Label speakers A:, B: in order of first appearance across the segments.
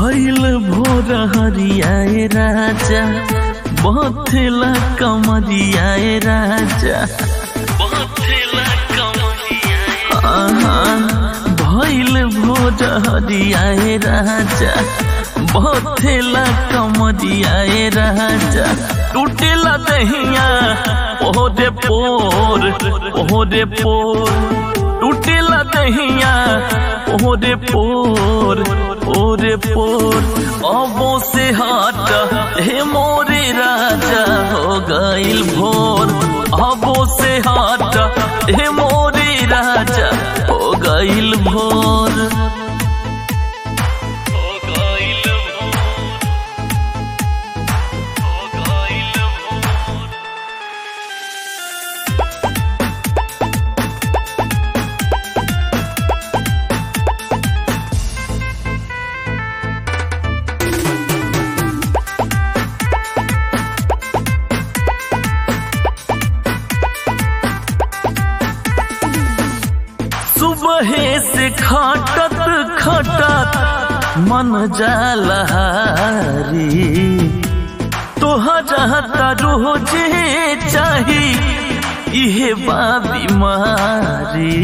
A: भैल भोर हरियाए राजा बथेला कमरियाए राजा बथेला कमरियाए भैल भोर हरियाए राजा बथेला कमरियाए राजा टूटेला दहिया ओहरे पोर ओहरे पोर टूटेला दहिया ओहरे पोर ओरे पोर अबो से हट हे मोरे राजा हो गइल भोर अबो से हट हे मोरे राजा हो गइल भोर हो गइल भोर हो गइल भोर सुबह से खटत खटत मन जालहारी तोहरा रोजे चाही इहे बा बीमारी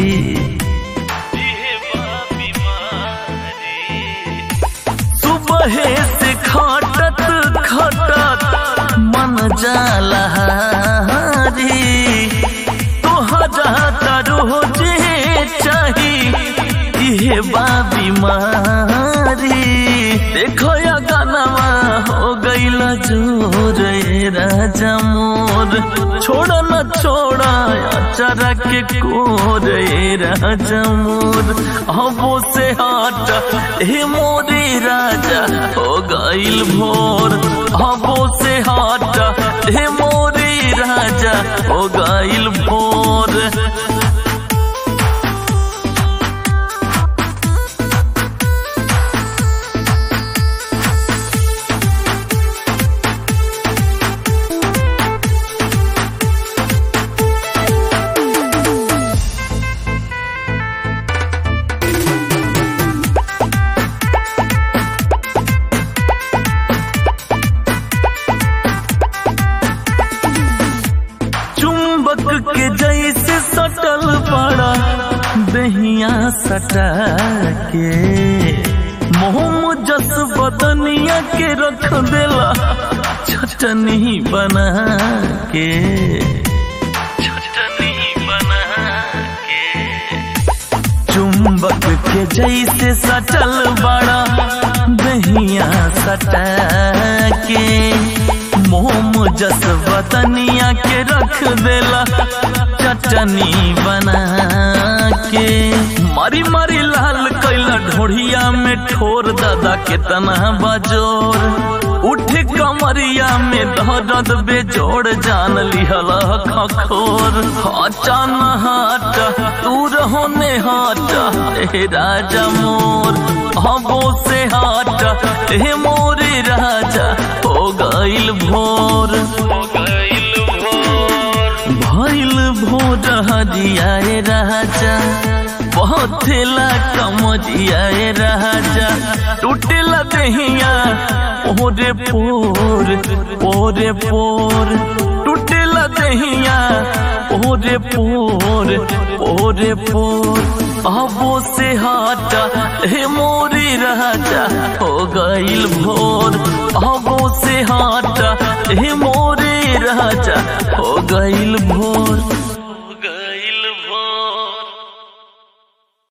A: सुबह से खटत खटत मन जालहारी तोहरा रोजे चाही इहे बा बीमारी देखो या गानावा हो गईल जोर ए राजा मोर छोड़ न छोड़ा चरा के कोर ए राजा मोर हबो से हट हे मोरे राजा हो गईल भोर हबो से हट हे मोरे राजा हो गईल भोर चुंबक के जैसे सटल पड़ा दहिया सटा के मोहम जस बदनिया के रख देला चटनी बना के चटनी बना के चुंबक के जैसे सटल बड़ा दहिया सटा के मोम जस बतनिया के रख देला चटनी बना के मारी मारी लाल कैला ढोढ़िया में ठोर दादा के तना बजोर उठे कमरिया में दर्द बेजोड़ जान लिहल खखोर हचान हट तू रहो ने हट हे राजा मोर हबो से हट हे मोरे राजा हो गइल भोर हो गइल भोर भइल भोर हजियाए राजा बहुतेला कमजियाए राजा टूटेला दहिया ओरे पोर ओरे पोर टूटेला दहिया ओरे पोर ओरे पोर अबो से हट हे मोरे राजा हो गइल भोर अबो से हट हे